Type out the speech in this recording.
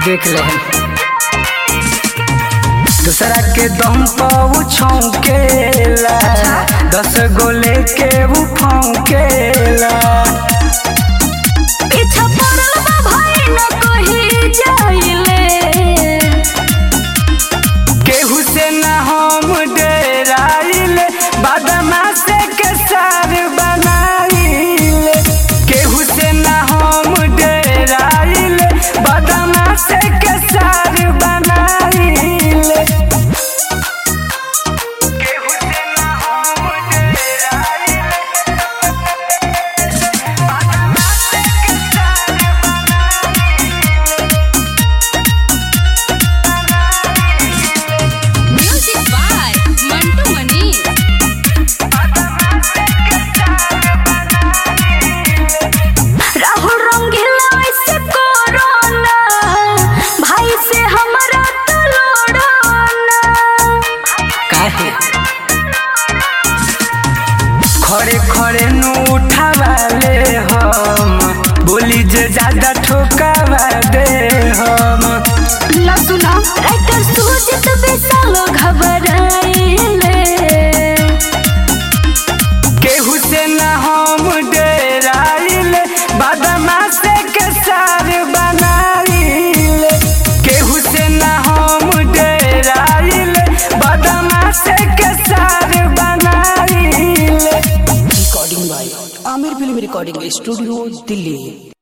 देख ले दूसरा के दम पर छौकेला दस गो लेके उ फौकेला पीछा पड़ल बा भाई न कही जाइले केहू से न हम डेराइले बदमाश के सार बनाइले केहू से न हम डेराइले बदमाश के सार बनाइले केहू से न हम डेराइले बदमाश के सार म्यूजिक बाय मंटू मनी राहुल रंगीला ऐसे कोरोना भाई से हमारा तो लोड़ाना काहे खड़े खड़े नु उठावाले हम बोली जे ज्यादा ठोकावा दे हम ला सुना राइटर सुजित विशाल घबराइले केहू से न हम डेराइले बदमाश के सार बनाइले केहू से न हम डेराइले बदमाश के सार बनाइले recording by Aamir film recording studio Delhi